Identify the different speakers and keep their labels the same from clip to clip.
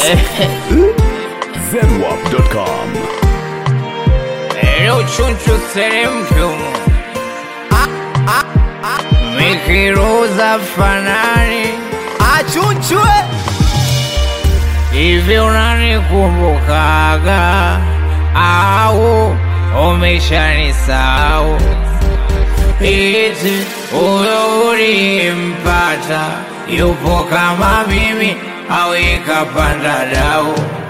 Speaker 1: zedwap.com.
Speaker 2: Leo chunchu seremshumu mikiruza fanani
Speaker 3: achunchwe
Speaker 2: hivi unanikumbukaga au umeshanisahau? Iti huyo ulimpata yupo kama mimi au ikapanda dau?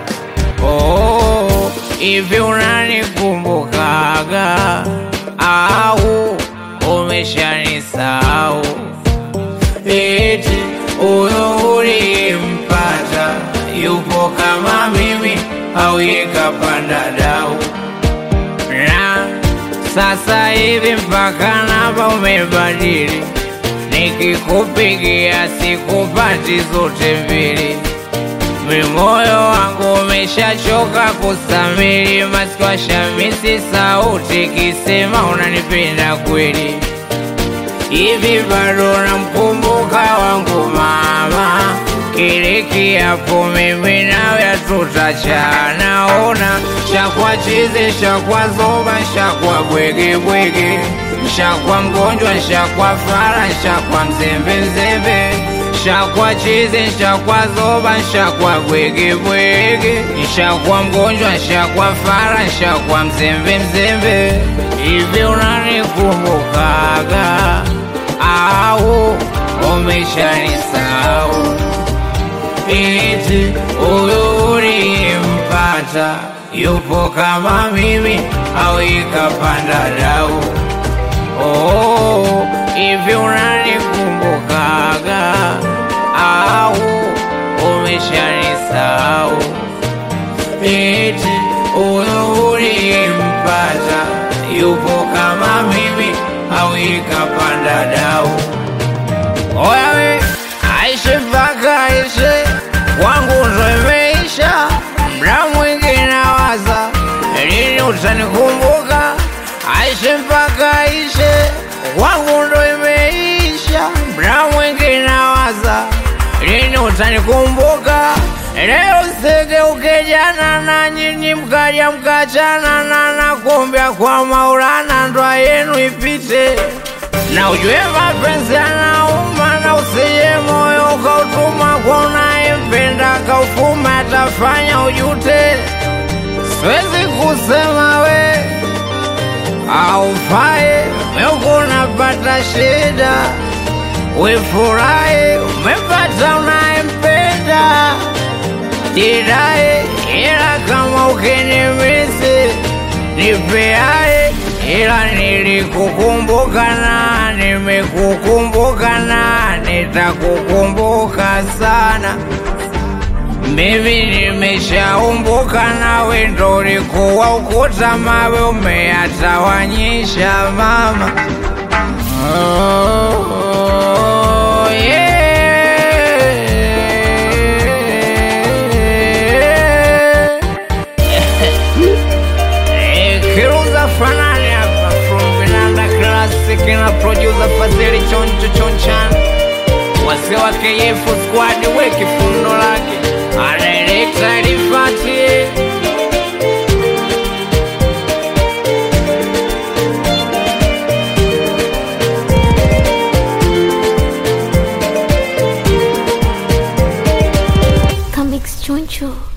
Speaker 2: Oh, hivi unanikumbukaga au umeshanisahau? Eti huyo ulimpata yupo kama mimi au ikapanda dau? Na sasa hivi mpaka namba umebadili, nikikupigia sikupati zote mbili. Mimoyo wangu umeshachoka kusamili, masikwa shamisi sauti kisema unanipenda kweli. Hivi bado namkumbuka wangu mama, kile kiapo mimi nawe tutachana. Ona shakwa chizi, shakwa zoba, shakwa bwege bwege, shakwa mgonjwa, shakwa fara, shakwa mzembe mzembe, shakwa chizi, shakwa zoba, shakwa bwege bwege, shakwa mgonjwa, shakwa fara, shakwa mzembe mzembe. Hivi unanikumbukaga au umeshanisahau? Eti huyo ulimpata yupo kama mimi au ikapanda dau? Oh, hivi unanikumbukaga au umeshanisahau? Eti huyo ulimpata yupo kama mimi au ikapanda dau? Oya we, aishe mpaka aishe, wangu ndo imeisha. Mda mwingi nawaza, lini utanikumbuka? Aishe mpaka aishe, wangu ndo imeisha. Mda mwingi nawaza, lini utanikumbuka? Leo sigeuke jana na nyinyi mkaja mkachana na nakumbia kwa Maulana ndoa yenu ipite na ujue mapenzi yanauma, na usije moyo ukautuma kwa unayempenda kaufuma, atafanya ujute. Siwezi kusema we aufai, meuko unapata shida, wefurahi umepata unayempenda, jidai ila kama ukinimisi nipeae ila nilikukumbuka na nimekukumbuka na nitakukumbuka sana. Mimi nimeshaumbuka nawe, ndo ulikuwa ukuta mawe umeyatawanyisha mama. Oh, yeah. Eh, Kiruza fanani hapa from Vinanda Classic na producer Fadhili Choncho Chonchan wase wa KF squad we kifundo lake anaelekta Rifati
Speaker 4: Comics Choncho.